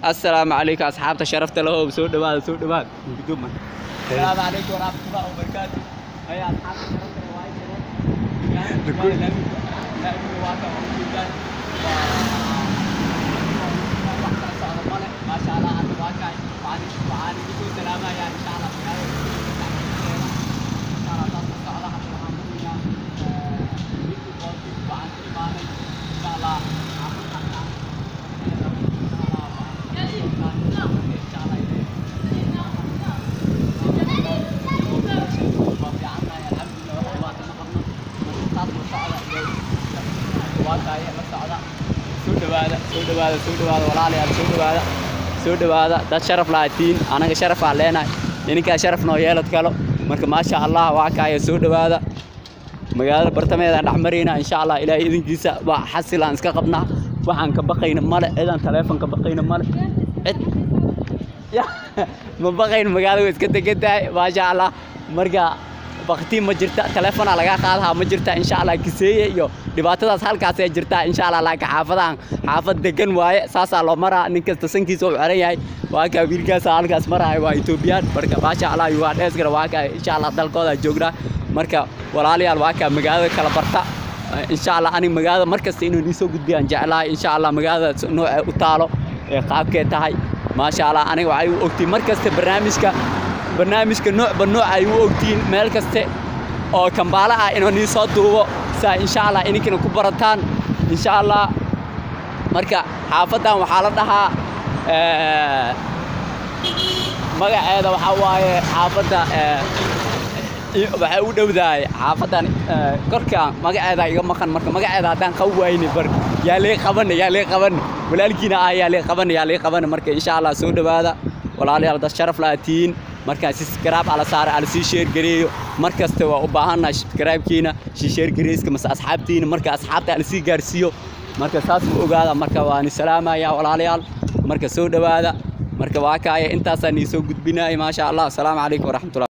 assalaamu calaykum asxaabta sharafta lahow soo dhawaada soo dhawaada gudooman السلام عليكم ورحمة الله وبركاته هيا أصحاب الشرف ما شاء الله هذا واقع وعلي وعلي بكل سلامة يا إن شاء الله في هذا إن شاء الله تصل على حد الحمدلله وعن إيمانه إن شاء الله soo dhawaada soo dhawaada soo dhawaada walaalayaal soo dhawaada soo dhawaada dad sharaf lahaatiin anaga sharaf aan leenahay ininkaa sharaf noo yeelad kalo marka maasha allah waa kaaya soo dhawaada magaalada bartameedaan dhex marayna insha allah ilaahay idinkiisa waa xasil aan iska qabnaa waxaan ka baqayna male cidaan taleefon ka baqayna male cid ya ma baqayn magaalada way iska degan tahay maasha allah marka baktiin ma jirta taleefonaa lagaa qaadahaa ma jirta insha allah kiseeye iyo dhibaatadaas halkaasee jirtaa insha allah laakiin xaafadahan xaafad degan waaye saasaa loo maraa nin kasta sankiisa uu xiran yahay waa kaa wiilkaasa halkaas maraayo waa etoobiyaan marka maasha allah waa dheeskana waa kaa insha allah dalkooda joognaa marka walaalayaal waa kaa magaalada kala barta insha allah aniga magaalada markasta inuu niisoo gudbiyaan jeclahay insha allah magaalada noocee u taalo ee qaabkee tahay maasha allah aniga waxay u ogtiin markasta barnaamijka barnaamijka noocba nooc ay u ogtiin meel kaste oo kambaala ah inuu nii soo duubo saa insha allah ininkina ku barataan insha allah marka xaafaddan waxaa la dhahaa magaceeda waxaa waaye xaafadda waxay u dhowdahay xaafaddan korkaan magaceeda iga maqan marka magaceeda haddaan qaban wayne bar yaa lee qabana yaa lee qabana walaalkiina ah yaa lee qabana yaa lee qabana marka insha allah soo dhawaada walaalayaal dad sharaf laatiin markaan subscribe ala saara ala sii share gareeyo mar kasta waa u baahannahay subscribe-kiina sii share gareyska mase asxaabtiina marka asxaabta ala sii gaarsiiyo marka saas ma ogaada marka waani salaamaya walaalayaal marka soo dhawaada marka waa kaaya intaasaan iisoo gudbinaya maasha allah asalaamu calaykum waraxmatullahi